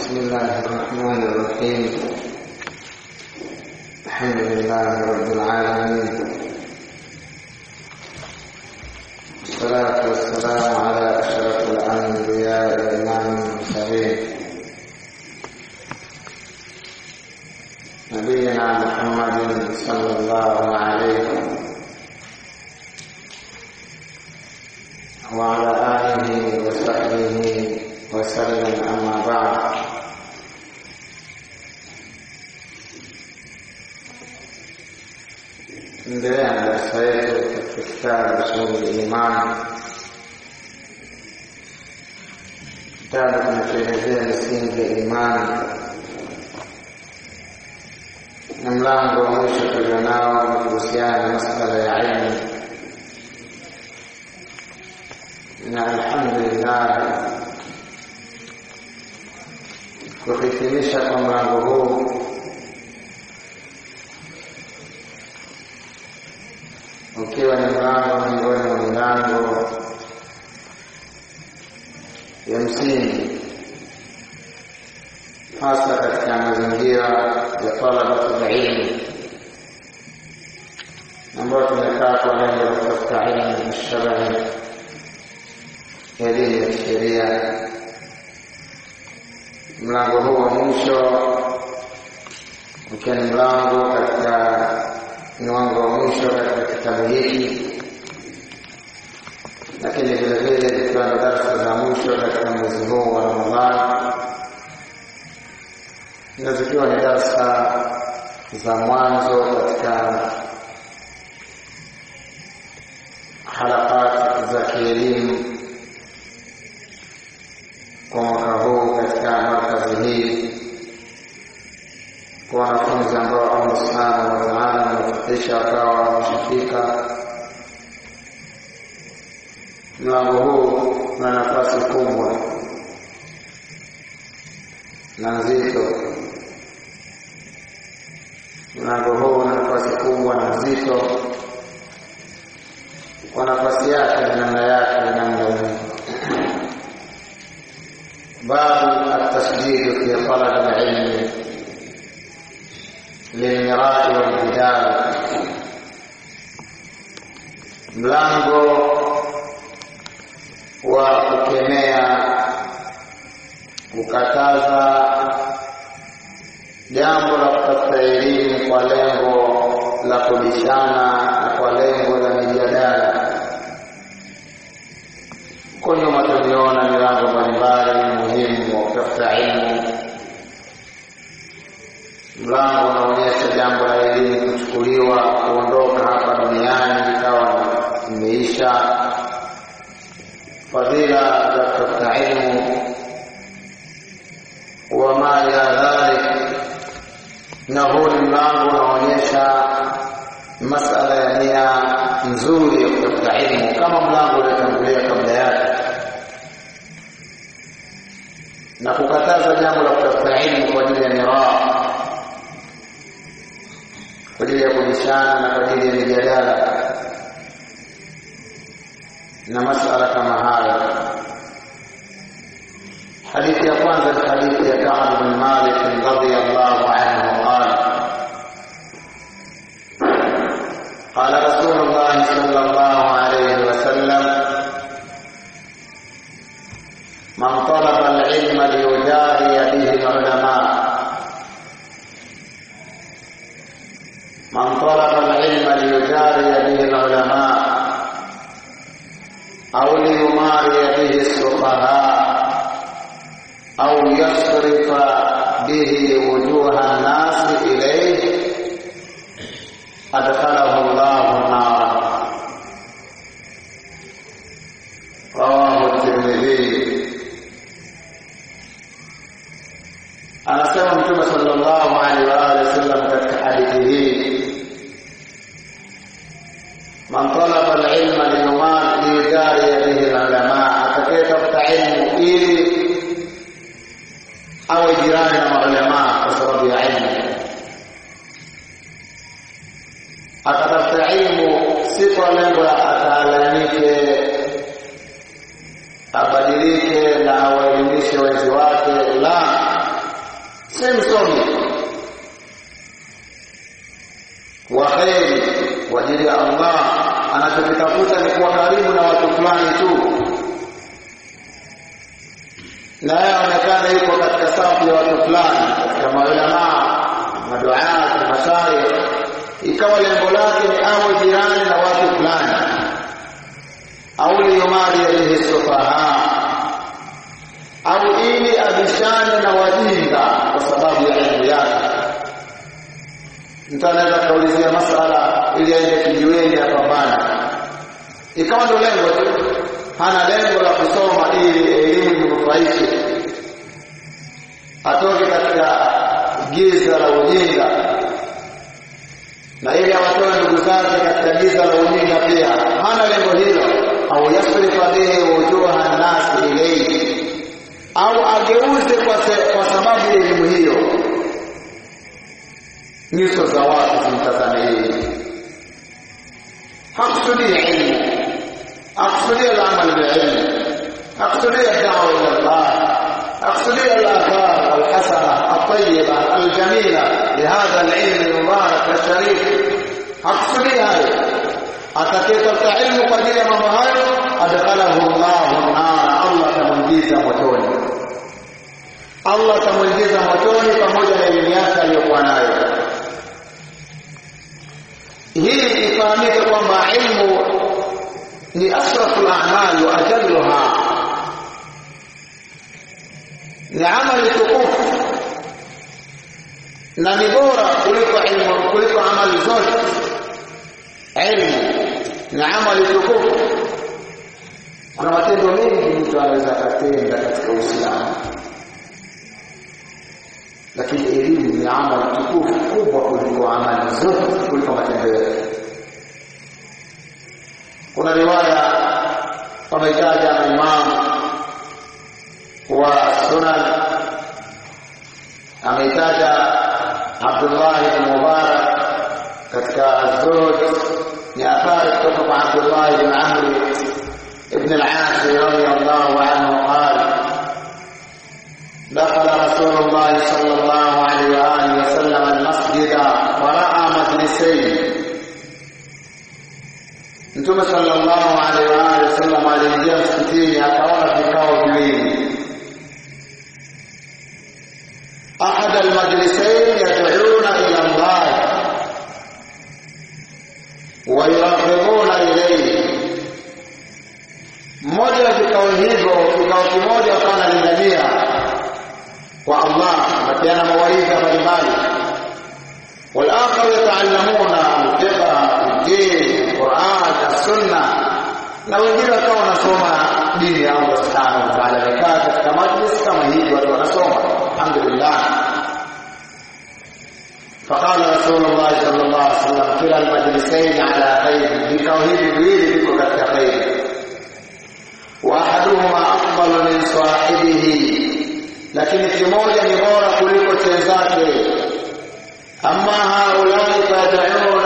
بسم الله الرحمن الرحيم الحمد لله رب العالمين والصلاة والسلام على أشرف الأنبياء وإمام المرسلين نبينا محمد صلى الله عليه وعلى آله وصحبه وسلم أما بعد endelea na darasa yetu katika kitabu usuli imani kitabu kinachoelezea misingi ya imani na mlango wa mwisho tulionao ni kuhusiana na masala ya ilmu na alhamdulillah kuhitimisha kwa mlango huu ukiwa ni mlango miongoni mwa milango ya msingi hasa katika mazingira ya talabatul ilmi ambayo tumekaa kwa lengo la kutafuta ilmu shabahi elimu ya sheria mlango huu wa mwisho ukiwa ni mlango katika mlango wa mwisho katika kitabu hiki lakini vile vile zikiwa na darsa za mwisho katika mwezi huu wa ramadhani na zikiwa ni darsa za mwanzo katika harakati za kielimu kwa mwaka huu katika markazi hii kwa wanafunzi ambao Allah subhanahu wa ta'ala amewafikisha wakawa wameshafika mlango huu una nafasi kubwa na nzito mlango huu una nafasi kubwa na nzito kwa nafasi yake na namna yake na namna ulivyo باب التشديد في طلب العلم للمراء والجدال mlango wa kukemea kukataza jambo la kutafuta elimu kwa lengo la kubishana na kwa lengo la mijadala huko nyuma tuliona milango mbalimbali muhimu wa kutafuta elimu mlango unaonyesha jambo la elimu kuchukuliwa kuondoka hapa duniani ikawa imeisha fadhila za kutafuta elimu wama ila dhalik na huu ni mlango unaonyesha masala ya nia nzuri ya kutafuta elimu kama mlango uliotangulia kabla yake na kukataza jambo la kutafuta elimu kwa ajili ya miraa kwa ajili ya kubishana na kwa ajili ya mijadala na masala kama hayo hadithi ya kwanza ni hadithi ya Ka'b bin Malik radhiyallahu anhu qala قال رسول الله صلى الله عليه وسلم من طلب العلم ليجاري به العلماء من طلب العلم ليجاري به العلماء أو ليماري به السفهاء أو يصرف به وجوه الناس إليه أدخله الله النار رواه الترمذي anasema mtume sallallahu alaihi wa alihi wasallam katika hadithi hii man talaba alilma liyuman liyujari bihi alulama atakayetafuta ilmu ili awe jirani na maulama kwa sababu ya ilmu akatafuta ilmu si kwa lengo la ataalamike abadilike na awaelimishe wenzi wake la si msomi wa kheri kwa ajili ya Allah anachokitafuta ni kuwa karibu na watu fulani tu na yeye aonekana yuko katika safu ya watu fulani katika maulamaa maduaa mashaikh ikawa lengo lake ni awe jirani na watu fulani au liyumari yalihi sufaha au ili abishane na wajinga kwa sababu ya elimu yake mtu anaweza kaulizia masala ili aende kijiweni apambana ikawa ndo lengo tu hana lengo la kusoma ili elimu imnufaishe atoke katika giza la ujinga na ili awatoe ndugu zake katika giza la ujinga pia hana lengo hilo au yasrifa bihi wujuha nnasi ilayhi au ageuze kwa, se, kwa sababu ya elimu hiyo nyuso za watu zimtazame yeye hakusudia ilmu akusudia al-amal bil-ilm akusudia ad-da'wa ila Allah akusudia al-athar al-hasana at-tayyiba al-jamila lihadha al-ilm al-mubarak al-sharif akusudia hayo atakayetafuta ilmu kwa ajili ya mambo hayo adkhalahu Allahu an-nar Allah atamuingiza motoni Allah atamuingiza motoni pamoja na elimu yake aliyokuwa nayo hii ifahamike kwamba ilmu ni asrafu al-a'mal wa ajalluha ni amali tukufu na ni bora kuliko ilmu kuliko amali zote ilmu ni amali tukufu kuna matendo mengi mtu anaweza akatenda katika Uislamu lakini elimu ni amali tukufu kubwa kuliko amali zote kuliko matendo yote kuna riwaya wametaja na imam wa sunan ameitaja Abdullah ibn Mubarak katika Zuhd ni athari kutoka kwa Abdullah ibn Amr ibn al-As radiyallahu anhu qala دخل رسول الله صلى الله عليه وآله وسلم المسجد ورأى مجلسين Mtume sallallahu alaihi wa alihi wasallam aliingia msikitini akaona vikao viwili. Ahad almajlisain yad'una ila Allah wa yuraqibuna ilayhi. Mmoja wa vikao hivyo, kikao kimoja akawa analingania kwa Allah, akiana mawaidha mbalimbali. والآخر يتعلمون الفقه الدين القرآن السنة na wengine wakawa wanasoma dini ya Allah subhanahu wa ta'ala. Wamekaa katika majlis kama hivi, watu wanasoma, alhamdulillah. Faqala Rasulullah sallallahu alaihi wasallam, kila almajlisain ala khair, vikao hivi viwili viko katika khairi. Wa ahaduhuma afdalu min sahibihi, lakini kimoja ni bora kuliko chenzake. أما هؤلاء فيدعون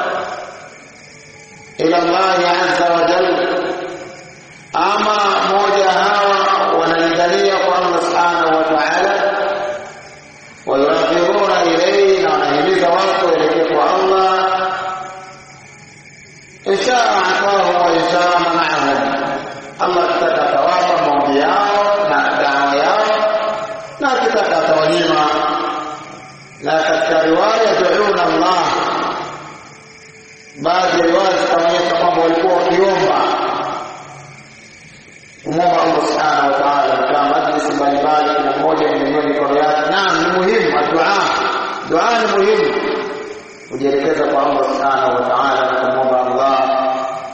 إلى الله عز وجل أما موجة هوا ونلقنية الله سبحانه وتعالى ويرغبون إليه ونهمز وقت إليك الله إن شاء أعطاهم وإن شاء منعهم الله kitaka tawapa maombi yao na dawa yao na kitaka tawanyima na katika riwaya duuna Allah baadhi ya riwaya zikaonyesha kwamba walikuwa wakiomba kumwomba Allah subhanahu wa ta'ala katika majlisi mbalimbali kila mmoja mwenyewe mikono yake naam ni muhimu dua dua ni muhimu kujielekeza kwa Allah subhanahu wa ta'ala na kumwomba Allah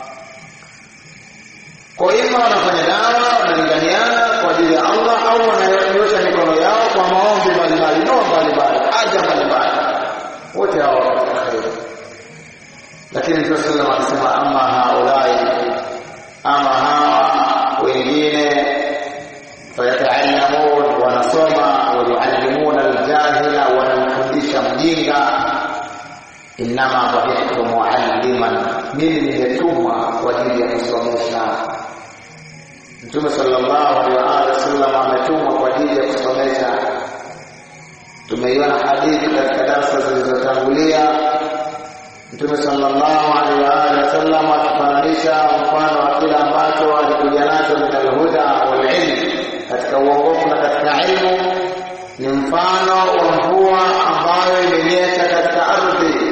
kwa ima wanafanya dawa wanalinganiana kwa ajili ya Allah au wananyosha mikono yao kwa maombi mbalimbali dua mbalimbali haja mbalimbali wote hao katika kheri lakini Mtume sallallahu alayhi wasallam akisema amma haulai ama hawa wengine fayataallamun wanasoma wayuallimuna aljahila wanamfundisha mjinga innama bu'ithtu mualliman mimi nimetumwa kwa ajili ya kusomesha Mtume sallallahu alaihi wa alihi wasallam ametumwa kwa ajili ya kusomesha tumeiona hadithi katika darasa zilizotangulia Mtume sallallahu alaihi wa alihi wasallam akifananisha mfano wa kile ambacho alikuja nacho min alhuda wal ilm, katika uongofu na katika ilmu, ni mfano wa mvua ambayo imenyesha katika ardhi,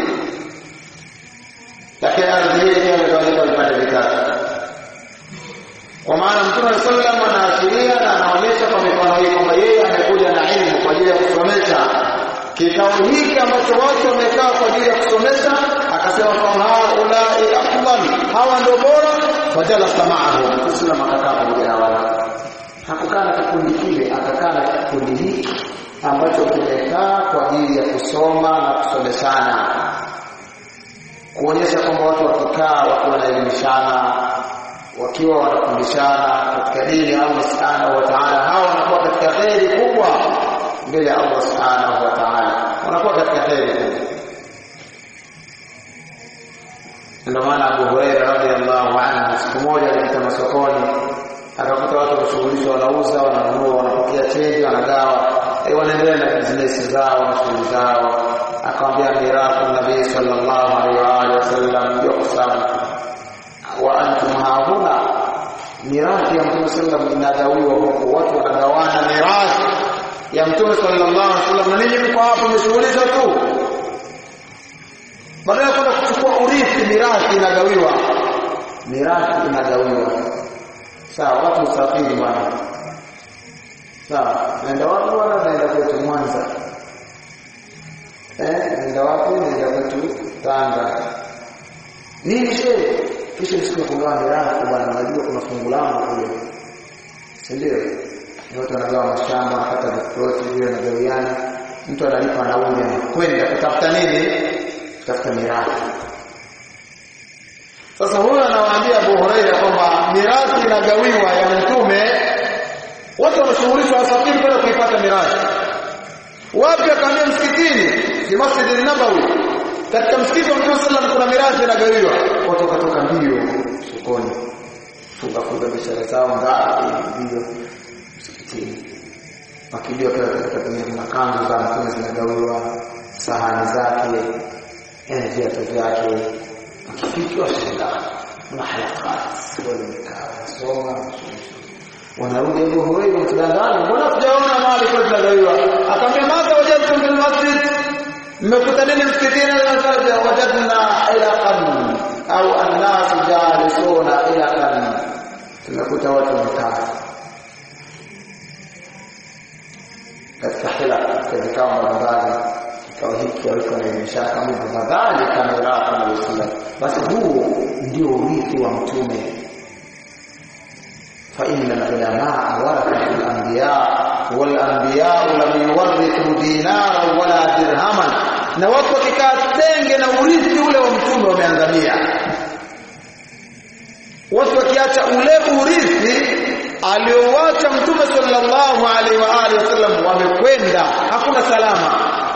lakini ardhi hii pia imegawanyika vipande vitatu. Kwa maana Mtume sallam anaashiria na anaonyesha kwa mifano hii kwamba yeye amekuja na ilmu kwa ajili ya kusomesha kikao hiki ambacho watu wamekaa kwa ajili ya kusomesha, akasema fahaulai afdal, hawa ndio bora. Fajalasa maahu, Muislamu akakaa pamoja na wao, hakukaa na kikundi kile, akakaa na kikundi hiki ambacho kimekaa kwa ajili ya kusoma na kusomeshana, kuonyesha kwamba watu wakikaa wakiwa wanaelimishana wakiwa wanafundishana katika dini ya Allah subhanahu wa ta'ala, hawa wanakuwa katika kheri kubwa mbele ya Allah subhanahu wa ta'ala, wanakuwa katika kheri kubwa. Ndio maana Abu Huraira radhiallahu anhu siku moja alipita masokoni akakuta watu wanashughulishwa, wanauza, wananunua, wanapokea chenji, wanagawa, wanaendelea na bizinesi zao na shughuli zao. Akamwambia mirathi nabii sallallahu alaihi wa alihi wasallam yuqsam wa antum hahuna, mirathi ya Mtume sallam inagawiwa huku, watu wanagawana mirathi ya Mtume sallallahu alaihi wasallam, na ninyi mko hapo mmeshughulishwa tu, badala ya kwenda kuchukua urithi, mirathi inagawiwa, mirathi inagawiwa. Sawa, watu usafiri bwana, sawa, naenda wapi bwana? Naenda kwetu Mwanza. Eh, naenda wapi? Naenda kwetu Tanga. Nini shehe? kisha siku ya kugawa mirathi bwana, unajua kuna fungu langu kule, si ndio? Watu wanagawa mashamba, wanapata viploti vile, wanagawiana, mtu analipa nauli, anakwenda kutafuta nini? Kutafuta mirathi. Sasa huyo anawaambia Abu Huraira kwamba mirathi inagawiwa ya Mtume, watu wanashughulishwa wasafiri kwenda kuipata mirathi. Wapi? Akaambia msikitini, fi Masjid Nabawi katika msikiti wa Mtume sallam kuna mirathi inagawiwa. Watu wakatoka mbio sokoni, funga funga biashara zao ngapi mbio msikitini, wakimbia pale katika kuna kanzu za Mtume zinagawiwa, sahani zake, yani viatu vyake, wakifika washangaa na halakati wamekaa wanasoma wanarudi Abu Hurairah mtudangani, mbona sijaona mali kwa tunagawiwa? Akamwambia madha wajadtum fil masjid mmekuta nini msikitini? Wajadna ilaqan au annasu jalisuna ilaqan, tumekuta watu wamekaa katika hila, katika vikao mbalimbali. Kikao hiki walikuwa wanaelimishana kama hivyo, kadhalika mirathi na Uislamu. Basi huo ndio urithi wa Mtume. فإن العلماء ورثة الأنبياء والأنبياء لم يورثوا دينارا ولا درهما na watu wakikaa tenge na urithi ule wa mtume wameangamia. Watu wakiacha ule urithi aliowacha mtume sallallahu alaihi wa alihi wasallam wamekwenda, hakuna salama.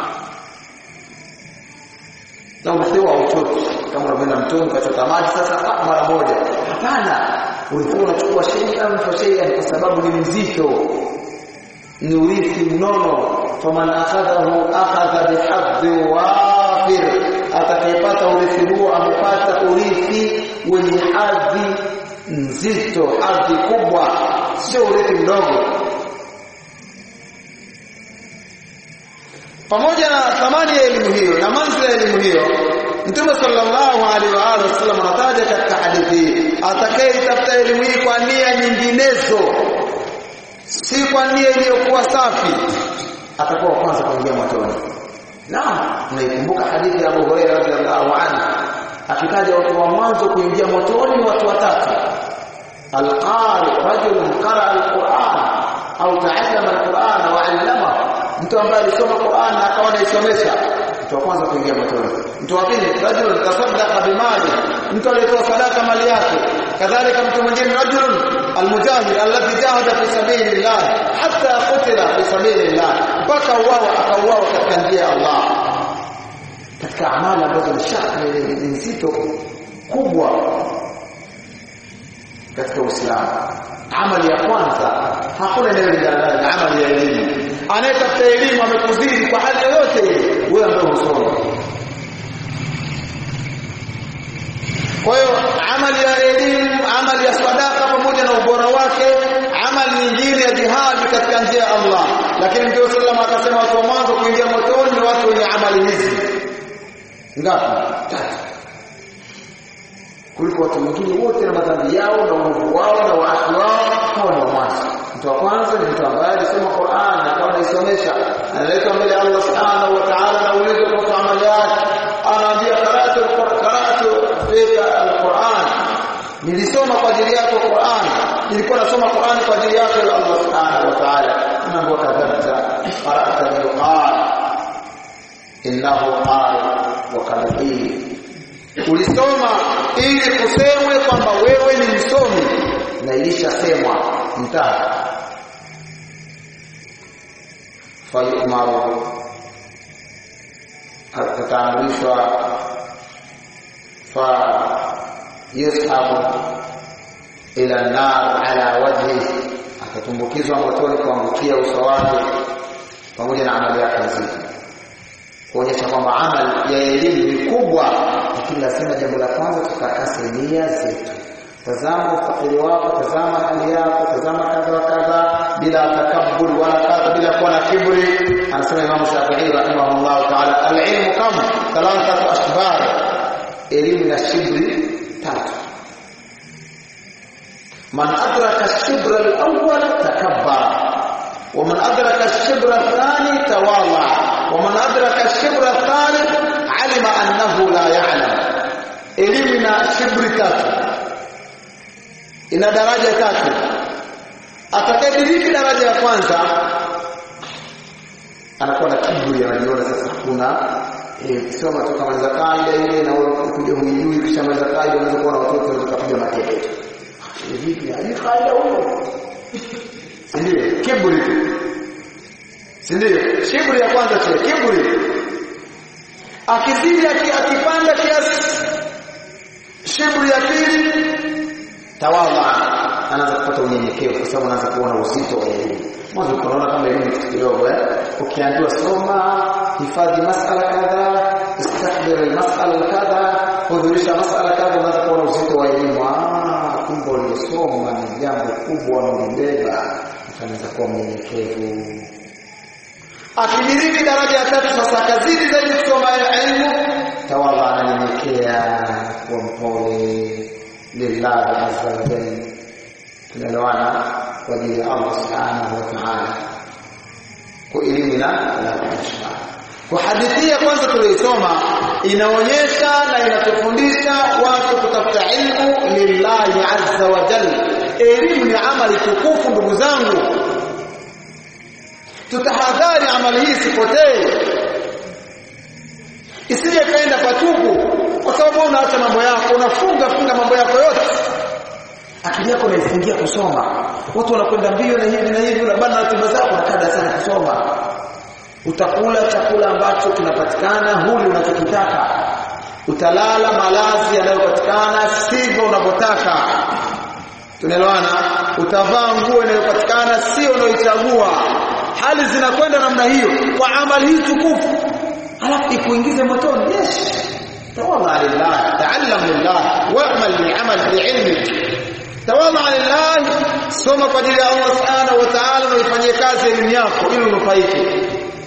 Na urithi wa uchoki kama unavyoenda mtoni ukachota maji sasa mara moja, hapana. Ulikuwa unachukua shay'an fa shay'an, kwa sababu ni mzito, ni urithi mnono faman akhadhahu akhadha bihadhi wafir, atakayepata urithi huo amepata urithi wenye hadhi nzito, hadhi kubwa, sio urithi mdogo. Pamoja na thamani ya elimu hiyo na manzila ya elimu hiyo, Mtume sallallahu alaihi wa alihi wasallam anataja katika hadithi hii, atakayetafuta elimu hii kwa nia nyinginezo, si kwa nia iliyokuwa safi atakuwa kwanza kuingia motoni. Naam, tunaikumbuka hadithi ya Abu Hurairah radhiallahu anhu akitaja watu wa mwanzo kuingia motoni watu watatu. Alqari, rajulun qara alquran au taallama alquran wa 'allama, mtu ambaye alisoma Qur'an na akawa anaisomesha. Mtu wa kwanza kuingia motoni. Mtu wa pili, rajulun tasaddaqa bimali, mtu aliyetoa sadaka mali yake. Kadhalika mtu mwingine rajulun almujahid alladhi jahada fi sabilillah hatta qutila fi sabilillah, mpaka uwawa akauawa katika njia ya Allah, katika amali ambazo ni shakli ni nzito kubwa katika Uislamu. Amali ya kwanza hakuna inayolingana na amali ya elimu. anayetafuta elimu amekuzidi kwa hali yoyote ile wewe ambaye husoma kwa hiyo amali ya elimu amali ya sadaka pamoja na ubora wake amali nyingine ya jihadi katika njia ya Allah lakini Mtume sallam akasema watu wa mwanzo kuingia motoni ni watu wenye amali hizi ngapi tatu kuliko watu wengine wote na madhambi yao na uovu wao na waasi wao hao ni wa mwanzo mtu wa kwanza ni mtu ambaye alisoma Qur'an na akawa anaisomesha analetwa mbele ya Allah subhanahu wa ta'ala na ulizo kuhusu amali yake anaambia qara'tu qara'tu fika al-Qur'an nilisoma kwa ajili yako Qur'an nilikuwa nasoma Qur'an kwa ajili yako ya Allah subhanahu wa ta'ala mambo kadhalika qara'ta al-Qur'an innahu qari wa kalbi ulisoma ili kusemwe kwamba wewe ni msomi na ilishasemwa mtaa fayumaru ataamrishwa fa yushabu ila nar ala wajhi atatumbukizwa motoni kuangukia uso wake pamoja na amali yake nzito kuonyesha kwamba amali ya elimu ni kubwa lakini lazima jambo la kwanza tutakase nia zetu tazama ufakiri wako tazama hali yako tazama kadha wa kadha bila takabbur wala kadha bila kuwa na kibri anasema Imam Shafi'i rahimahullah ta'ala al-ilmu kam thalathatu ashbar elimu na shibri tatu man adraka ash-shibra al-awwal takabbara ومن أدرك الشبر الثاني تواضع ومن أدرك الشبر الثالث علم أنه لا يعلم إلمنا شبر tatu ina daraja tatu atakayediriki daraja ya kwanza anakuwa na kiburi anajiona sasa kuna eh soma tu kama kaida ile na kuja huijui kisha maliza kaida unaweza kuwa na watoto wanaweza kupiga mateke vipi hadi kaida huyo ndio kiburi si ndio kiburi ya kwanza cha kiburi akizidi akipanda kiasi kiburi ya pili tawadha anaanza kupata unyenyekevu kwa sababu anaanza kuona uzito wa elimu mwanzo tunaona kama elimu kitu kidogo eh ukiambiwa soma hifadhi masala kadha istahdhir almasala kadha hudhurisha masala kadha unaanza kuona uzito wa elimu ah kumbe uliosoma ni jambo kubwa unalibeba utaanza kuwa mnyenyekevu akidiriki daraja ya tatu sasa akazidi zaidi kusoma elimu tawadha ananyenyekea kuwa mpole lillahi azza wa jalla tunaelewana kwa ajili ya Allah subhanahu wa ta'ala kwa elimu na la kushika kwa hadithi ya kwanza tuliyosoma inaonyesha na inatufundisha watu kutafuta ilmu lillahi azza wa jalla elimu ni amali tukufu ndugu zangu tutahadhari amali hii isipotee isije kaenda patupu kwa sababu unaacha mambo yako unafunga funga mambo yako yote akili yako inaifungia kusoma watu wanakwenda mbio na hivi na hivi unabana ratiba zako na kada sana kusoma utakula chakula ambacho kinapatikana huli unachokitaka utalala malazi yanayopatikana sivyo unavyotaka tunaelewana utavaa nguo inayopatikana sio unayoichagua hali zinakwenda namna hiyo kwa amali hii tukufu alafu ikuingize motoni yes tawadha lillah ta'allam lillah wa'mal li'amal bi'ilmik tawadha lillah soma kwa ajili ya Allah subhanahu wa ta'ala na ifanyie kazi elimu yako ili unufaike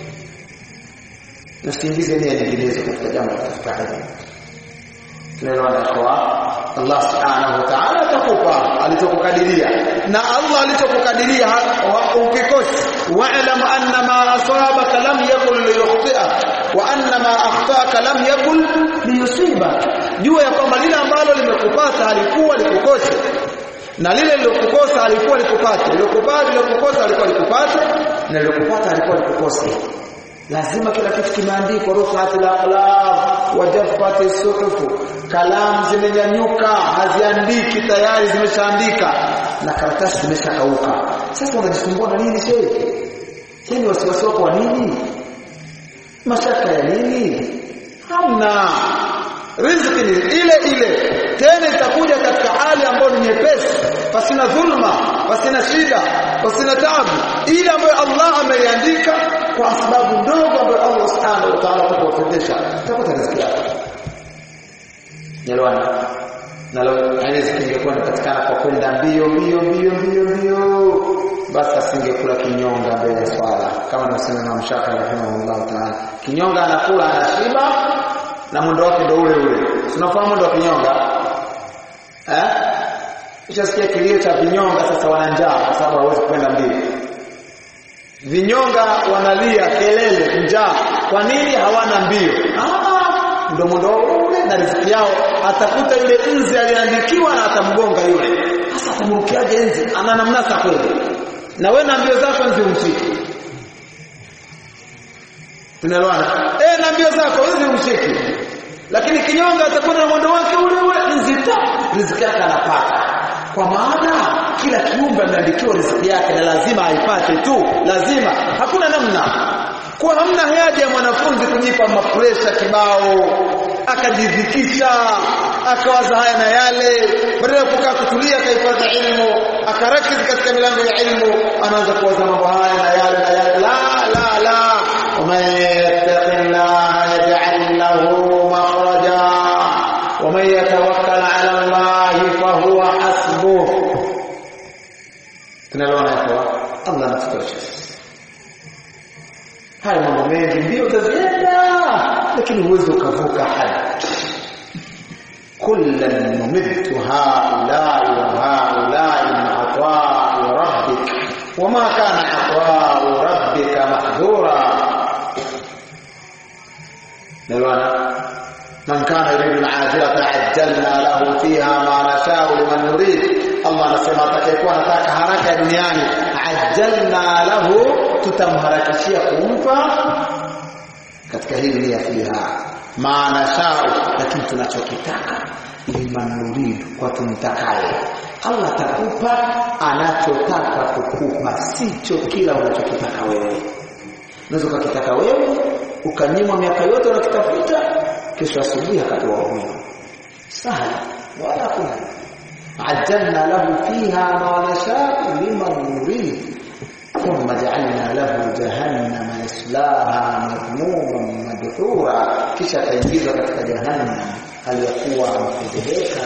usiingize nia nyinginezo katika jambo la kutafuta elimu tunaelewana kwa Allah subhanahu wa ta'ala atakupa alichokukadiria na Allah alichokukadiria ukikosi wa'lam anna ma asabaka lam yakun liyukhti'ak wa anna ma akhtaka lam yakun liyusibak jua ya kwamba lile ambalo limekupata halikuwa likukose na lile lilokukosa halikuwa likupate lilokupata lilokukosa halikuwa likupate na lilokupata halikuwa likukose lazima kila kitu kimeandikwa rufaati al-aqlam wa jaffati suhufu kalamu zimenyanyuka haziandiki tayari zimeshaandika na karatasi zimeshakauka sasa unajisumbua na nini shehe shehe wasiwasi wako wa nini mashaka ya nini hamna riziki ni ile ile tena itakuja katika hali ambayo ni nyepesi pasina dhulma pasina shida pasina taabu ile ambayo Allah ameiandika kwa sababu ndogo ambayo Allah subhanahu wa ta'ala atakuwafundisha utapata riziki yako Nyelwana nalo riziki ingekuwa inapatikana kwa kwenda mbio mbio mbio mbio mbio basi asingekula kinyonga mbele ya swala kama anasema Imam Shafi'i rahimahullah ta'ala kinyonga anakula anashiba na mwendo wake ndio ule ule tunafahamu mwendo wa kinyonga eh ushasikia kilio cha vinyonga sasa wana njaa kwa sababu hawezi kwenda mbio vinyonga wanalia kelele njaa kwa nini hawana mbio ah ndio mwendo ule na riziki yao atakuta yule nzi aliandikiwa na atamgonga yule sasa atamrukiaje nzi ana namnasa kweli na wewe na mbio zako nzi umshiki tunaelewana eh na mbio zako nzi umshiki lakini kinyonga atakuwa na mwendo wake ule ule nzi ta riziki yake anapata kwa maana kila kiumbe ameandikiwa riziki yake na lazima aipate tu lazima hakuna namna kwa hamna haja ya mwanafunzi kujipa mapresha kibao akajidhikisha akawaza haya na yale badala ya kukaa kutulia akaipata ilmu akarakiz katika milango ya ilmu anaanza kuwaza mambo haya na yale na yale la la la ومن يتق الله يجعل له مخرجا ومن يتوكل على الله فهو حسبه tunaliona hapo Allah anatutosha haya mambo mengi ndio utazienda lakini huwezi ukavuka hadi كلا نمد هؤلاء وهؤلاء من عطاء ربك وما كان عطاء ربك محظورا نلوانا من كان يريد العاجلة عجلنا له فيها ما نشاء لمن نريد Allah anasema atakayekuwa anataka haraka ya duniani ajjalna lahu tutamharakishia kumpa katika hii dunia fiha maana shau lakini tunachokitaka liman nurid kwa tumtakaye Allah atakupa anachotaka kukupa sicho kila unachokitaka wewe unaweza ukakitaka wewe ukanyimwa miaka yote unakitafuta kesho asubuhi akatoa huyo sahali wala kuna عجلنا له فيها ما نشاء لمن نريد ثم جعلنا له جهنم يصلاها مذموما مدحورا kisha ataingizwa katika jahannam aliyokuwa amefedheheka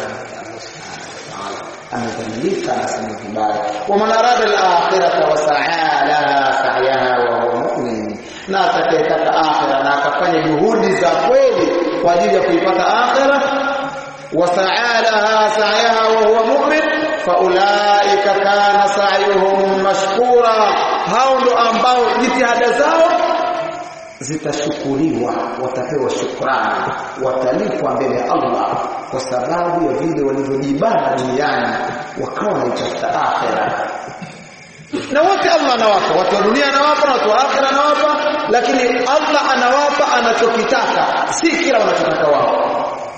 amedhalilika anasema vibaya waman arada alakhirata wasaa laha sa'yaha wa huwa mu'min na atakayetaka akhira na akafanya juhudi za kweli kwa ajili ya kuipata akhira وسعى لها سعيها وهو مؤمن فاولئك كان سعيهم مشكورا hao ndo ambao jitihada zao zitashukuriwa watapewa shukrani watalipwa mbele ya Allah kwa sababu ya vile walivyojibana duniani wakawa wanaitafuta akhera na wote Allah anawapa watu wa dunia anawapa na watu wa akhera anawapa lakini Allah anawapa anachokitaka si kila wanachotaka wao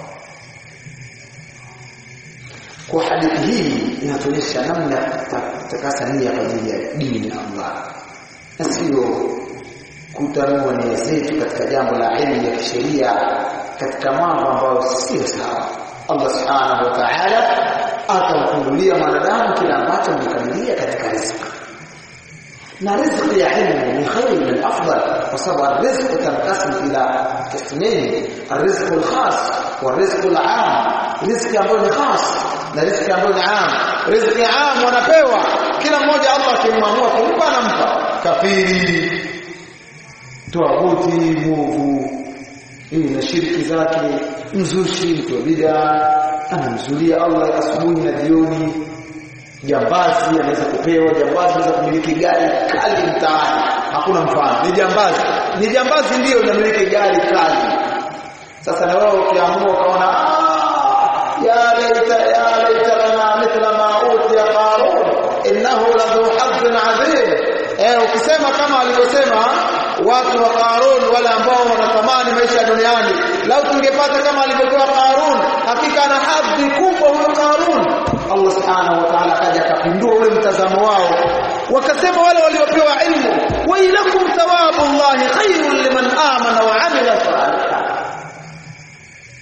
kwa hadithi hii inatuonyesha namna kutakasa nia kwa ajili ya dini ya Allah na sio kutanua nia zetu katika jambo la elimu ya kisheria katika mambo ambayo sio sawa Allah subhanahu wa ta'ala atamfungulia mwanadamu kila ambacho amekamilia katika riziki na riziki ya ilmu ni khairu min afdal kwa sababu riziki tanqasim ila qismayn الرزق الخاص والرزق العام riziki ambayo ni khas na riziki ambayo ni am riziki am wanapewa kila mmoja Allah akimwamua kumpa anampa kafiri tuabuti muvu hii na shirki zake mzushi mtu wa bid'a anamzulia Allah asubuhi na jioni jambazi anaweza kupewa jambazi anaweza kumiliki gari kali mtaani hakuna mfano ni jambazi ni jambazi ndio unamiliki gari kali sasa na wewe ukiamua ukaona يا ليت يا ليت لنا مثل ما اوتي قارون انه لذو حظ عظيم eh ukisema kama alivyosema watu wa Qarun wale ambao wanatamani maisha duniani lau tungepata kama alivyokuwa Qarun hakika ana hadhi kubwa huyo Qarun Allah subhanahu wa ta'ala akaja akapindua ule mtazamo wao wakasema wale waliopewa ilmu wa ilakum thawabullahi khairul liman amana wa amila salihan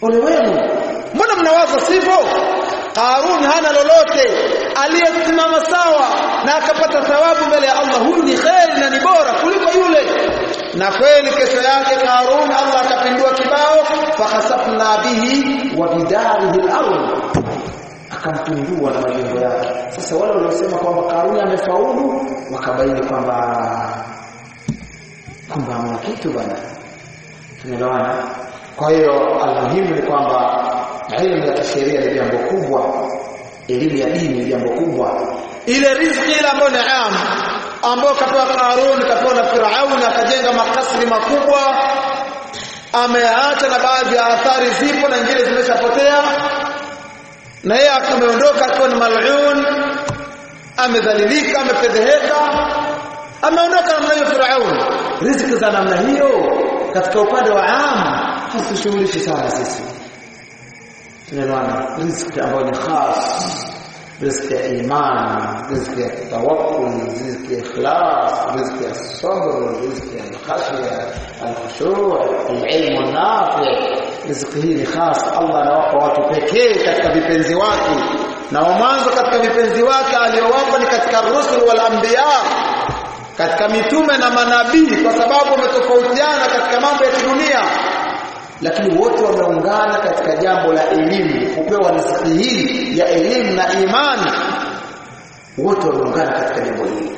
ole wenu mbona mnawaza sivyo Qarun hana lolote aliyesimama sawa na akapata thawabu mbele ya Allah huyu ni kheri na ni bora kuliko yule na kweli kesho yake Qarun Allah akapindua kibao fakhasafna bihi wa bidarihi al-ardh akampindua na majengo yake sasa wale waliosema kwamba Qarun amefaulu wakabaini kwamba kwamba hamna kitu bwana tunaelewana kwa hiyo almuhimu ni kwamba elimu ya kisheria ni jambo kubwa elimu ya dini ni jambo kubwa ile riziki ile ambayo ni am ambayo kapewa Qarun kapewa na Firauni akajenga makasri makubwa ameacha na baadhi ya athari zipo na nyingine zimeshapotea na yeye ameondoka akiwa ni mal'un amedhalilika amefedheheka ameondoka namna hiyo Firauni riziki za namna hiyo katika upande wa am hasishughulishi sana sisi tunaelewana riziki ambayo ni khas riziki ya iman riziki ya tawakkul riziki ya ikhlas riziki ya sabr riziki ya khashya al-khushu' al-ilm an-nafi' riziki hii ni khas Allah anawapa watu pekee katika vipenzi wake na wa mwanzo katika vipenzi wake aliyowapa ni katika rusul wal anbiya katika mitume na manabii kwa sababu wametofautiana katika mambo ya kidunia lakini wote wameungana katika jambo la elimu kupewa riziki hii ya elimu na imani wote wameungana katika jambo hili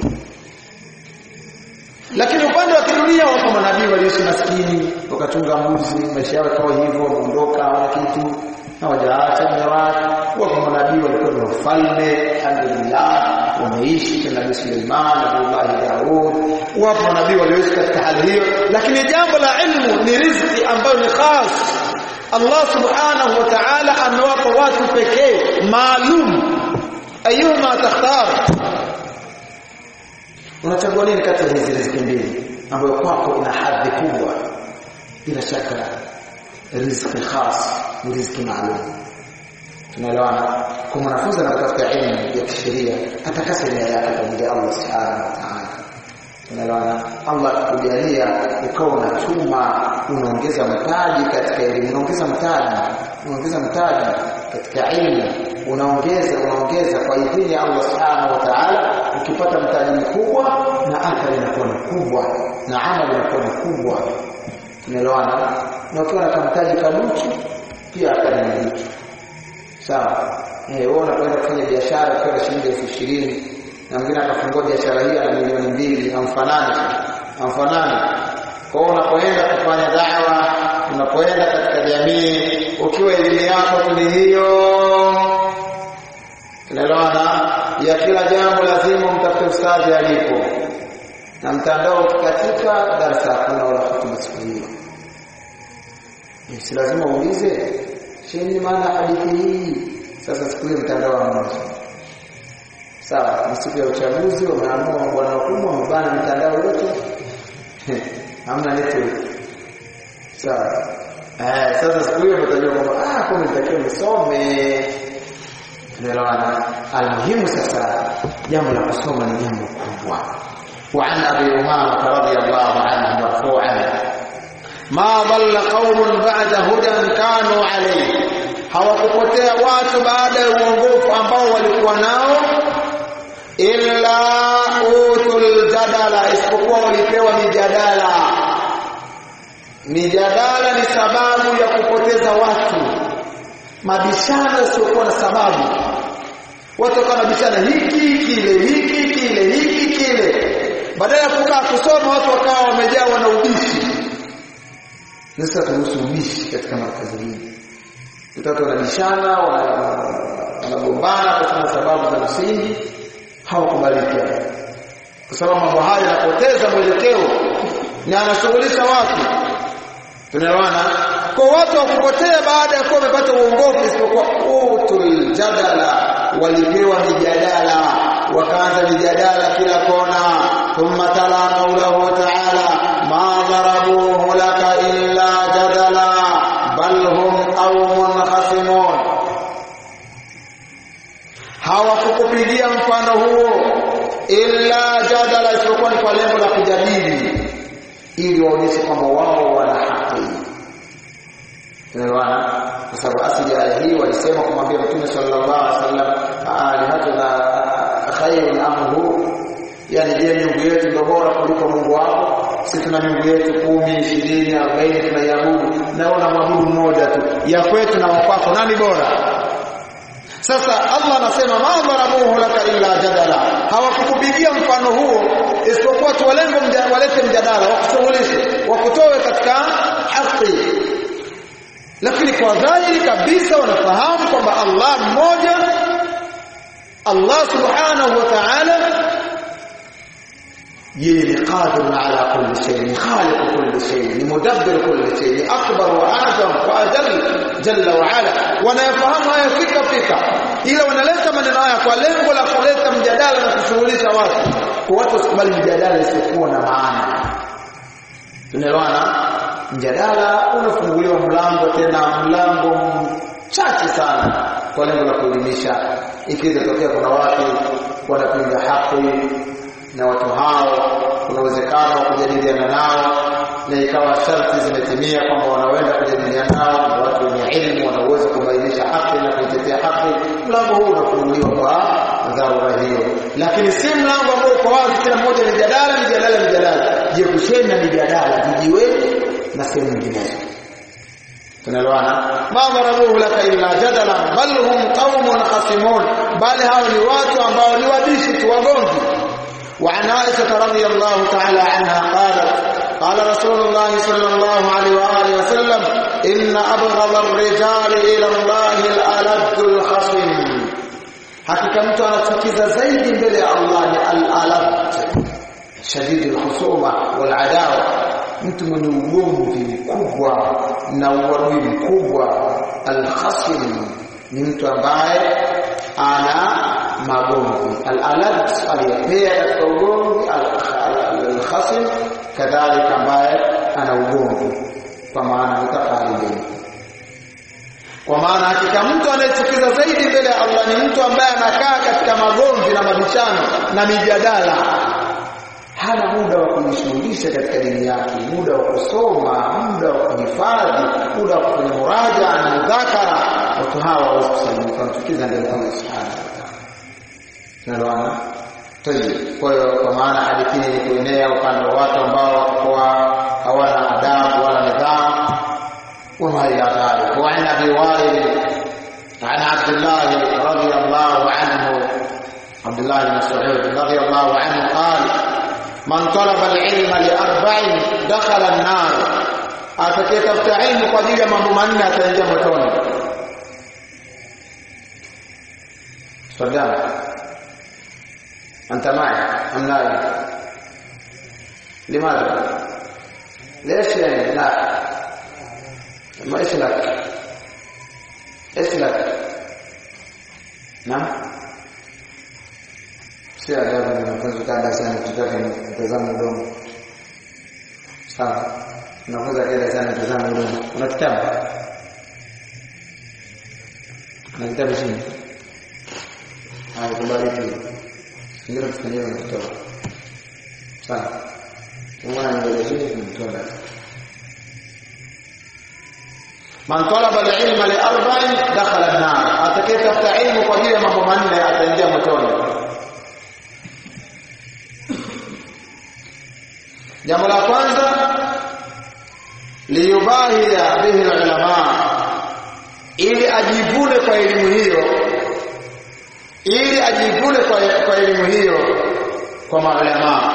lakini upande wa kidunia wapo manabii waliishi maskini wakachunga mbuzi maisha yao kawa hivyo wameondoka hawana kitu hawajaacha mewake wapo manabii walikuwa ni wafalme alhamdulillah wameishi kina nabii Suleiman Abdullah Daud wapo manabii walioishi katika hali hiyo lakini jambo la ilmu ni riziki ambayo ni khas Allah subhanahu wa ta'ala amewapa watu pekee maalum ayuma takhtar unachagua nini kati ya hizi riziki mbili ambayo kwako ina hadhi kubwa bila shaka riziki khas ni riziki maalum tunaelewana kwa mwanafunzi anatafuta elimu ya kisheria atakasa nia yake kwa ajili ya Allah subhanahu wa ta'ala tunaelewana Allah akujalia ukawa unachuma unaongeza mtaji katika elimu unaongeza mtaji unaongeza mtaji katika elimu unaongeza unaongeza kwa idhini ya Allah subhanahu wa ta'ala ukipata mtaji mkubwa na athari inakuwa ni kubwa na amali inakuwa ni kubwa tunaelewana na ukiwa na kamtaji kaduchu pia athari ni duchu sawa eh wewe unakwenda kufanya biashara kwa shilingi elfu ishirini na mwingine akafungua biashara hii ana milioni mbili amfanani amfanani kwa hiyo unapoenda kufanya dawa unapoenda katika jamii ukiwa elimu yako tu ni hiyo tunaelewana ya kila jambo lazima mtafute ustadhi alipo na mtandao ukikatika darasa hakuna wala hutuba siku hiyo si lazima uulize shini maana hadithi hii sasa siku hiyo mtandao hamna sawa ni siku ya uchaguzi wameamua bwana wakubwa wamebana mitandao yote hamna network sawa eh sasa siku hiyo mtajua kwamba ah kwa nitakiwa nisome tunaelewana almuhimu sasa jambo la kusoma ni jambo kubwa وعن ابي امامه رضي الله عنه مرفوعا ما ضل قوم بعد هدى كانوا عليه hawakupotea watu baada ya uongofu ambao walikuwa nao illa utul jadala isipokuwa walipewa mijadala mijadala ni sababu ya kupoteza watu mabishano yasiokuwa na sababu watu wakawa nabishana hiki kile hiki kile hiki kile badala ya kukaa kusoma watu wakawa wamejawa na ubishi sasa turuhusu ubishi katika markazi hii watoto wanabishana wanagombana kwa sababu za msingi hawakubaliki kwa sababu mambo haya yanapoteza mwelekeo na anashughulisha watu tunaelewana kwa watu wakupotea baada ya kuwa wamepata uongofu isipokuwa utul jadala walipewa mijadala wakaanza mijadala kila kona thumma tala qawluhu ta'ala ma darabuhu laka illa jadala bal hum qaumun khasimun hawakukupigia mfano huo illa jadala isipokuwa ni kwa lengo la kujadili ili waonyeshe kwamba wao wana haki tunaelewana kwa sababu asili ya aya hii walisema kumwambia Mtume sallallahu alaihi wasallam alihatuna khairun amhu yani je miungu yetu ndio bora kuliko Mungu wako sisi tuna miungu yetu kumi ishirini arobaini tunaiabudu naona mwabudu mmoja tu ya kwetu na wakwako nani bora sasa Allah anasema ma dharabuhu laka illa jadala hawakukupigia mfano huo isipokuwa tu walengo mja, walete mjadala wakushughulishe wakutoe katika haki lakini kwa dhahiri kabisa wanafahamu kwamba Allah mmoja Allah subhanahu wa ta'ala yeye ni qadir ala kulli shay ni khaliq kulli shay ni mudabbir kulli shay ni akbar wa azam wa ajal jalla wa ala wanayafahamu haya fika fika ila wanaleta maneno haya kwa lengo la kuleta mjadala na kushughulisha watu kwa watu wasikubali mjadala isiyokuwa na maana tunaelewana mjadala unafunguliwa mlango tena mlango mchache sana kwa lengo la kuelimisha ikiweza tokea kuna watu wanapinga haki na watu hao kuna uwezekano wa kujadiliana nao na ikawa sharti zimetimia kwamba wanaweza kujadiliana nao na watu wenye elimu wanaweza kubainisha haki na kuitetea haki mlango huu unafunguliwa kwa dharura hiyo lakini si mlango ambao uko wazi kila mmoja ni jadala ni jadala ni jadala jiepusheni na mijadala vijiweni na sehemu nyinginezo tunaelewana ma dharabuhu laka illa jadala bal hum qaumun khasimun bali hao ni watu ambao ni wabishi tu wagomvi وعن عائشة رضي الله تعالى عنها قالت قال رسول الله صلى الله عليه وآله وسلم إن أبغض الرجال إلى الله الألد الخصم hakika mtu anachukiza zaidi mbele ya Allah ni al-alad shadid al-khusuma wal-adawa mtu mwenye ugomvi mkubwa na uadui mkubwa al-khasim ni mtu ambaye ana magomvi al-alad aliyepea katika ugomvi al-khasim kadhalika ambaye ana ugomvi kwa maana mutafaridin kwa maana hakika mtu anayechukiza zaidi mbele ya Allah ni mtu ambaye anakaa katika magomvi na mabishano na mijadala hana muda wa kujishughulisha katika dini yake muda wa kusoma muda wa kuhifadhi muda wa kufanya muraja na mudhakara watu hawa hawawezi kusalimika wanatukiza mbele ya Allah subhanahu wa ta'ala tunaelewana tayib kwa hiyo kwa maana hadithi hii ni kuenea upande wa watu ambao watakuwa hawana adabu wala nidhamu وما إلى ذلك وعن أبي وائل عن عبد الله رضي الله عنه عبد الله بن مسعود رضي الله عنه قال من طلب العلم لأربع دخل النار atakayetafuta ilmu kwa ajili ya mambo manne ataingia motoni صدام أنت معي أم لا لماذا ليش يعني لا ما ايش لك ايش لك نعم si adabu wanafunzi kukaa darasani tutake mtazamo mdomo sawa unafunza kae darasani mtazamo mdomo una kitabu na kitabu chini haya kubariki ndio tufanyie na kutoa sawa mwana ndio chini tunatoa darasa man talaba al-ilma li arba'in dakhala an-nar atakayetafuta ilmu kwa ajili ya mambo manne ataingia motoni jambo la kwanza liyubahia bihi ulama ili ajivune kwa elimu hiyo ili ajivune kwa, kwa elimu hiyo kwa maulama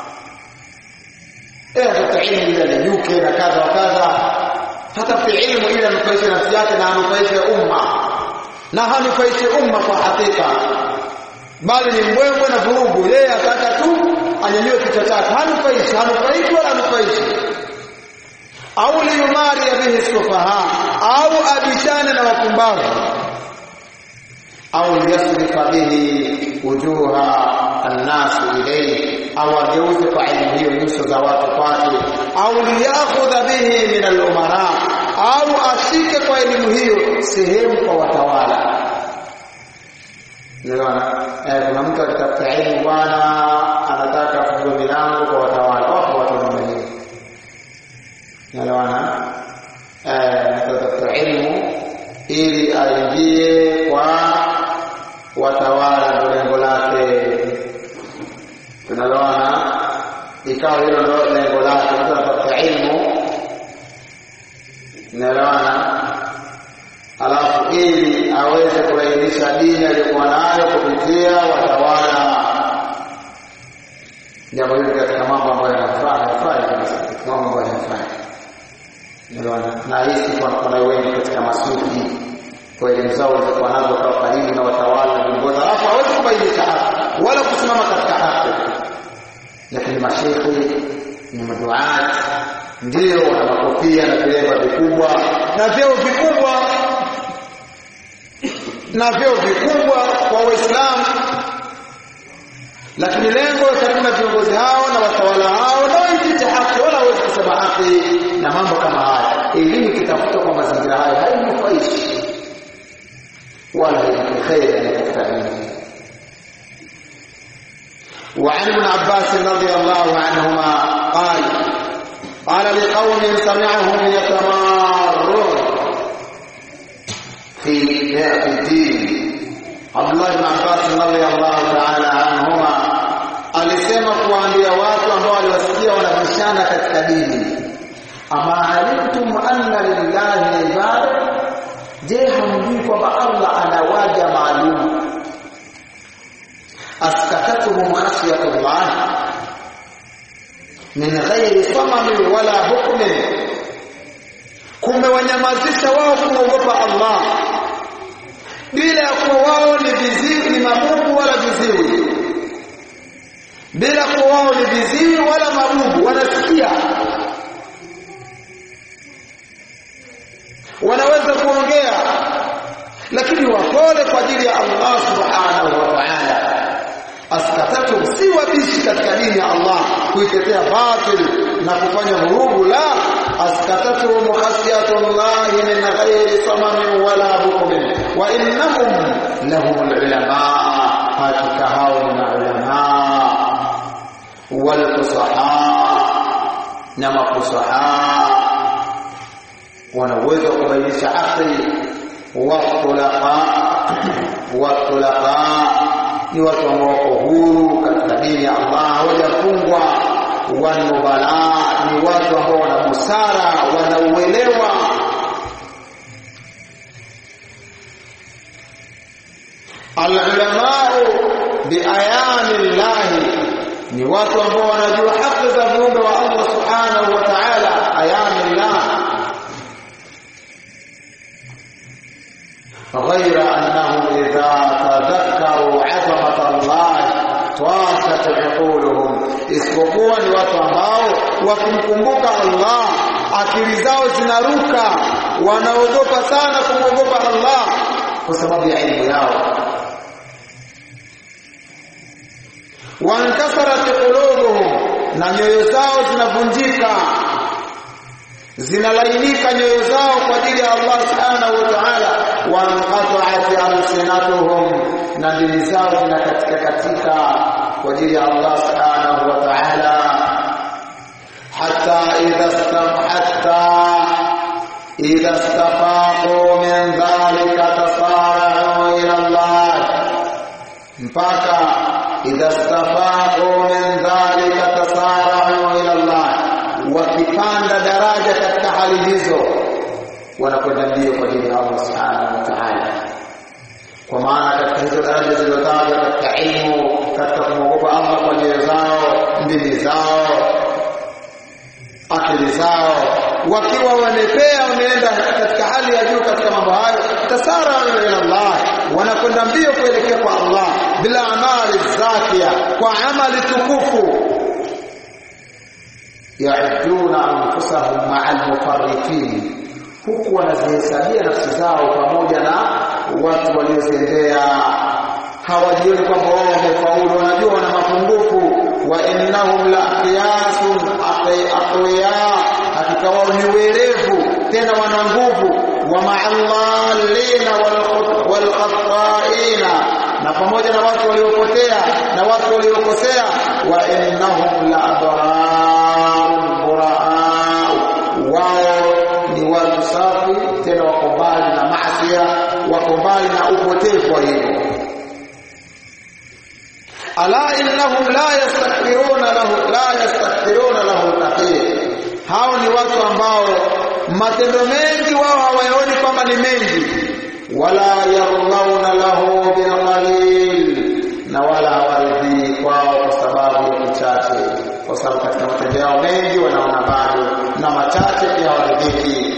eh atafuta ilmu ili alijuke na kadha wa kadha hatafuti ilmu ili anufaishe nafsi yake na anufaishe umma na hanufaishe umma kwa hakika bali ni mbwembwe na vurugu yeye ataka tu anyanyue kichwa chake hanufaishi hanufaishi wala hanufaishi au liyumari bihi sufaha au abishane na wapumbavu au liyasrifa bihi wujuha annas ilayhi au ageuze kwa elimu hiyo nyuso za watu kwake au liyakhudha bihi min al-umara au ashike kwa elimu hiyo sehemu kwa watawala Unaona? Eh, kuna mtu akitafuta elimu bwana anataka kufungue milango kwa watawala. Wapo watu wa namna hiyo. Unaelewana? Eh, anatafuta elimu ili aingie kwa watawala, ndo lengo lake. Tunaloana ikawa hilo ndo lengo lake, mtu anatafuta ilmu, naelewana, alafu ili aweze kulainisha dini aliyokuwa nayo kupitia watawala. Jambo hili katika mambo ambayo yanafaa yanafaa kabisa, katika mambo ambayo yanafaa na hisi kuna wengi katika masufi kwa elimu zao walizokuwa nazo kwa karibu na watawala na viongozi, alafu hawezi kubainisha haki wala kusimama katika haki, lakini mashekhe ni maduati ndio wana makofia na vilemba vikubwa na vyeo vikubwa na vyeo vikubwa kwa Waislamu, lakini lengo karibu na viongozi hao na watawala hao na waipite haki, wala hawezi kusema haki na mambo kama haya. Elimu ikitafutwa kwa mazingira hayo hainufaishi wala haileti kheri anayetafuta elimu. وعن ابن عباس رضي الله عنهما قال قال لقوم سمعهم يتمارون في في الدين عبد الله بن عباس رضي الله تعالى عنهما alisema kuwaambia watu ambao waliwasikia wanabishana katika dini ama alimtum anna lillahi ibada je hamjui kwamba allah ana waja maalum askatatuhum khashyatullah min ghairi samamin wala hukmin kumewanyamazisha wao kumwogopa allah bila ya kuwa wao ni viziwi ni mabubu wala viziwi bila kuwa wao ni viziwi wala mabubu wanasikia wanaweza kuongea lakini wapole kwa ajili ya Allah subhanahu wa ta'ala askatatu si wabishi katika dini ya Allah kuitetea batil na kufanya vurugu la askatatu mukhasiyatullahi min ghairi samamin wala bukmin wa innahum lahum ulama hakika hao ni ulama wal fusaha na mafusaha wana uwezo wa kubainisha haki watulaqa watulaqa ni watu ambao wako huru katika dini ya Allah hawajafungwa wanubala ni watu ambao wana busara wanauelewa al-ulamau biayani llahi ni watu ambao wanajua haki za viumbe wa Allah subhanahu wa ta'ala ayani llah غير أنهم إذا تذكروا عظمة الله طاشت عقولهم isipokuwa ni watu ambao wakimkumbuka Allah akili zao zinaruka wanaogopa sana kumwogopa Allah kwa sababu ya elimu yao wankasarat qulubuhum na nyoyo zao zinavunjika zinalainika nyoyo zao kwa ajili ya Allah subhanahu wa ta'ala wanqata'at alsinatuhum na ndimi zao zinakatika katika kwa ajili ya Allah subhanahu wa ta'ala hatta idha stam hatta idha istafaqu min dhalika tasara'u ila Allah mpaka idha istafaqu min dhalika tasara'u ila Allah wakipanda daraja katika hali hizo wanakwenda mbio kwa ajili ya Allah subhanahu wa ta'ala kwa maana katika hizo daraja zilizotajwa katika ilmu katika kumwogopa Allah kwa nyoyo zao ndimi zao akili zao wakiwa wamepea wameenda katika hali ya juu katika mambo hayo tasara ila Allah wanakwenda mbio kuelekea kwa Allah bila amali zakia kwa amali tukufu yauduna anfusahum maa almufarritin huku wanazihesabia nafsi zao pamoja na watu waliozembea hawajioni kwamba wao wamefaulu wanajua wana mapungufu wa innahum la qiyasun aqwiya hakika wao ni werevu tena wana nguvu wa ma'allina wal khata'ina na pamoja na watu waliopotea na watu waliokosea wa innahum la abrarun buraa wao ni watu safi tena wako mbali na maasi wako mbali na upotevu wa hivyo ala innahum la yastakbiruna lahu la yastakbiruna lahu taqir hao ni watu ambao matendo mengi wao hawayaoni kwamba ni mengi wala yarlauna lahu bilqalil na wala hawaridhii kwao kwa sababu ya kichache kwa sababu katika matendo yao mengi wanaona bado na machache pia hawaridhiki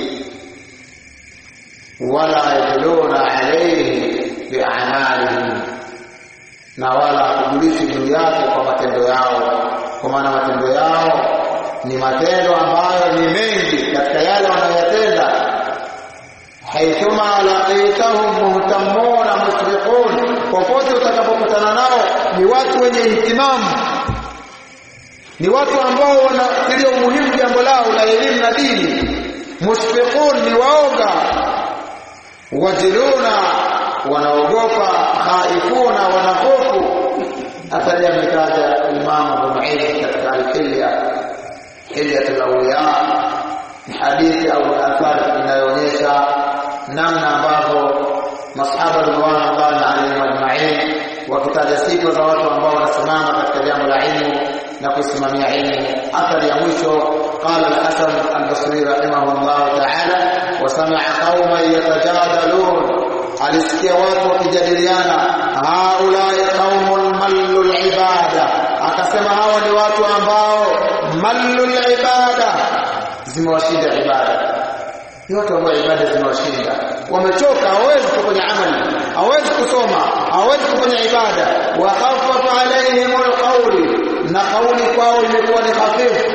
wala yaduluna alayhi biamalihim na wala hakujulishi juu yake kwa matendo yao kwa maana matendo yao ni matendo ambayo ni mengi katika yale wanayoyatenda haithuma laqitahum muhtamuna musriqun popote utakapokutana nao ni watu wenye ihtimamu ni watu ambao wanatilia umuhimu jambo lao la elimu na dini musfiqun ni waoga wajiluna wanaogopa khaifuna wanahofu athari ametaja Imam Abu Mu'ayyid katika al-Hilya Hilyatul Awliya ni hadithi au athari inayoonyesha namna ambavyo masahaba radhiallahu alayhim ajma'in wakitaja sifa za watu ambao wanasimama katika jambo la ilmu na kusimamia ilmu athari ya mwisho qala al-Hasan al-Basri rahimahullah ta'ala wa sami'a qauman yatajadalun alisikia watu wakijadiliana haulai qaumun mallul ibada akasema hawa ni watu ambao mallul ibada zimewashinda ibada ni watu ambao ibada zimewashinda wamechoka hawezi kufanya amali hawezi kusoma hawezi kufanya ibada wa khaffafa alaihim alqawli na kauli kwao imekuwa ni hafifu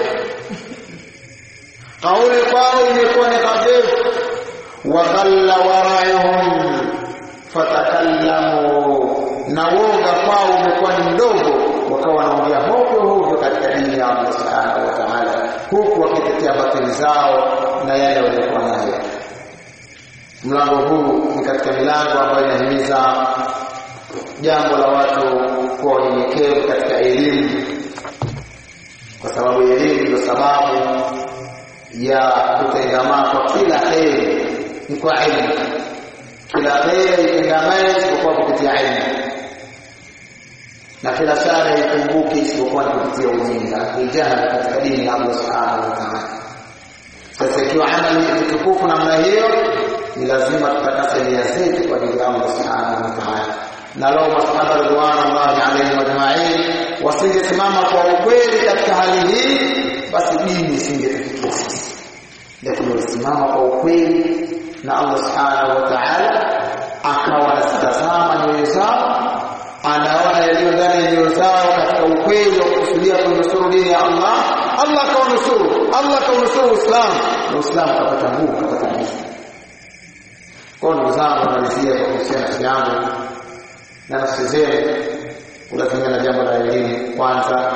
kauli kwao imekuwa ni hafifu wa qalla wara'uhum fatakallamu na woga kwao umekuwa ni mdogo wakawa wanaongea hovyo hovyo katika dini ya Allah subhanahu wa ta'ala huku wakitetea batili zao na yale waliokuwa nayo mlango huu ni katika milango ambayo inahimiza jambo la watu kuwa wanyenyekevu katika elimu kwa sababu elimu ndio sababu ya kutengamaa kwa kila heri ni kwa elimu kila kheri itengamae isipokuwa kupitia ilmu na kila shari ikumbuki isipokuwa ni kupitia ujinga ijahali katika dini ya Allah subhanahu wa ta'ala sasa ikiwa amali ni tukufu namna hiyo ni lazima tutakase nia zetu kwa ajili ya Allah subhanahu wa ta'ala na lao masahaba radhiallahu alaihim ajma'in wasingesimama kwa ukweli katika hali hii basi dini isingetufikia sisi lakini walisimama kwa ukweli na Allah subhanahu wa ta'ala akawa anazitazama nyoyo zao anaona yaliyo ndani ya nyoyo zao katika ukweli wa kusudia kunusuru dini ya Allah Allah akawanusuru Allah akaunusuru Uislamu na Uislamu ukapata nguvu ukapata nguvu kwa ndugu zangu namalizia kwa kuhusiana nafsi yangu na nafsi zenu kulazimia na jambo la elimu kwanza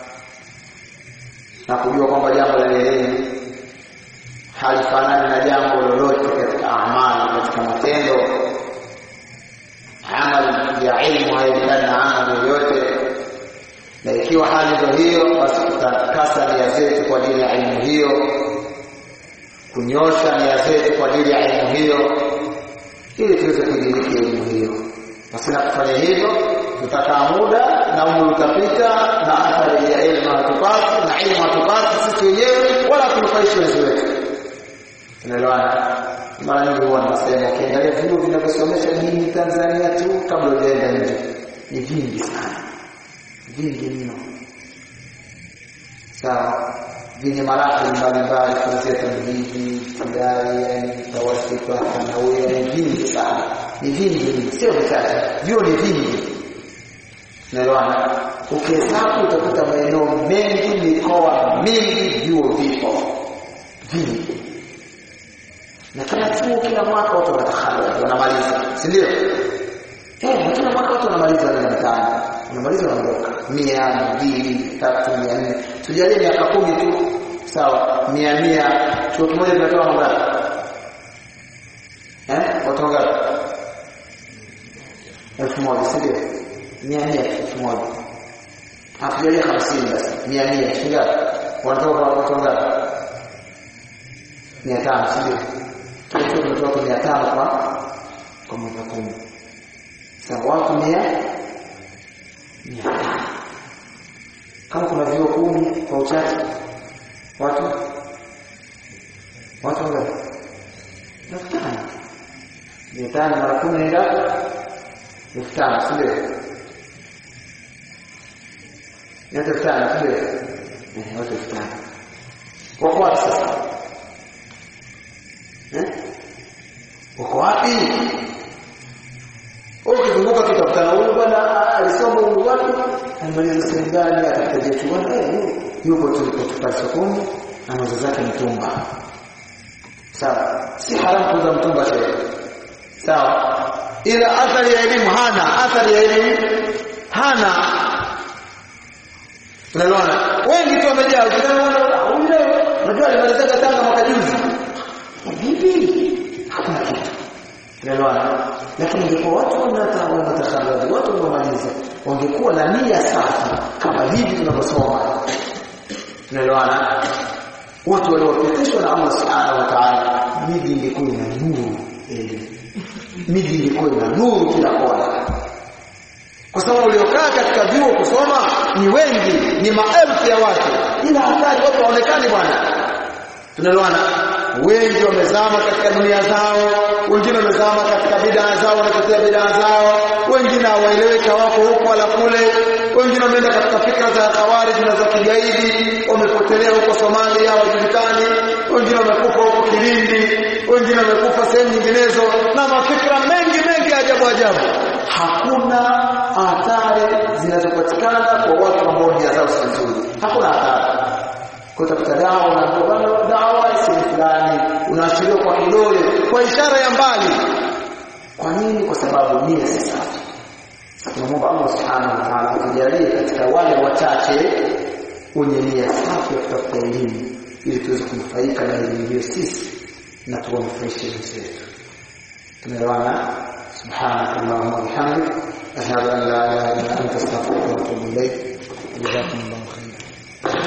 na kujua kwamba jambo la elimu halifanani na jambo lolote katika amali katika matendo amali ya ilmu hailingani na amali yoyote na ikiwa hali ndio hiyo basi tutakasa nia zetu kwa ajili ya ilmu hiyo kunyosha nia zetu kwa ajili ya ilmu hiyo ili tuweze kuidiriki elimu hiyo basi na kufanya hivyo tutakaa muda na umri utapita na athari ya elimu hatupati na ilmu hatupati sisi wenyewe wala tunufaishi wenzi wetu tunaelewana mara nyingi huwa nasema ukiangalia vyuo vinavyosomesha dini Tanzania tu kabla hujaenda nje ni vingi sana vingi mno sawa vyenye marahili mbalimbali kuanzia tamhidi ibtidai yani tawasita thanawia ni vingi sana ni vingi mno sio vichache vyuo ni vingi naelewana ukihesabu utakuta maeneo mengi mikoa mingi vyuo vipo vingi na kila chuo kila mwaka watu wanatakharaja wanamaliza si ndio eh kila mwaka watu wanamaliza wale mtaani wanamaliza wanaondoka mia mbili tatu mia nne tujalie miaka kumi tu sawa mia mia chuo kimoja kinatoa mangapi eh watu wangapi elfu moja si ndio mia mia elfu moja hatujalie hamsini basi mia mia shingapi wanatoka watu wangapi mia tano si ndio? Kila chuo kinatoa watu mia tano kwa kwa mwaka kumi. Sasa watu mia mia tano kama kuna vyuo kumi kwa uchache watu watu wangapi? elfu tano mia tano mara kumi ni ngapi? elfu tano si ndio? Ni watu elfu tano si ndio? Eh, watu elfu tano wako wapi sasa? Eh? Wako wapi? Ukizunguka tutakutana huyu bwana alisoma huyu wapi? Alimaliza sehemu gani akataja tu bwana eh yuko tulipotupa sokoni anauza zake mtumba. Sawa. Si haramu kuuza mtumba shehe. Sawa. Ila athari ya elimu hana, athari ya elimu hana. Tunaelewana? Wengi tu wamejaa ukiona huyu leo unajua alimaliza Tanga mwaka juzi. Vipi? Hakuna kitu. Tunaelewana? Lakini ingekuwa watu wanatakabadhi, watu wanaomaliza wangekuwa na nia safi kama hivi tunavyosoma. Tunaelewana? Watu waliopitishwa na Allah Subhanahu wa Ta'ala, miji ingekuwa ina nuru elimu. Miji ingekuwa ina nuru kila kona. Kwa sababu waliokaa katika vyuo kusoma ni wengi, ni maelfu ya watu. Ila hatari watu waonekani bwana. Tunaelewana? Wengi wamezama katika dunia zao, wengine wamezama katika bidaa zao, wanatetea bidaa zao, wengine hawaeleweka wako huko wala kule, wengine wameenda katika fikra za khawarij na za kigaidi, wamepotelea huko Somalia hawajulikani, wengine wamekufa huko Kilindi, wengine wamekufa sehemu nyinginezo na mafikra mengi mengi ajabu ajabu. Hakuna athari zinazopatikana kwa watu ambao nia zao si nzuri. Hakuna athari kutafuta dawa unapokuwa dawa si fulani unaashiriwa kwa kidole kwa ishara ya mbali kwa nini kwa sababu nia si safi tunamwomba Allah subhanahu wa ta'ala atujalie katika wale wachache wenye nia safi ya kutafuta elimu ili tuweze kunufaika na elimu hiyo sisi na tuwanufaishe wenzetu tumeelewana سبحانك اللهم وبحمدك أشهد أن لا إله إلا أنت أستغفرك وأتوب إليك جزاكم الله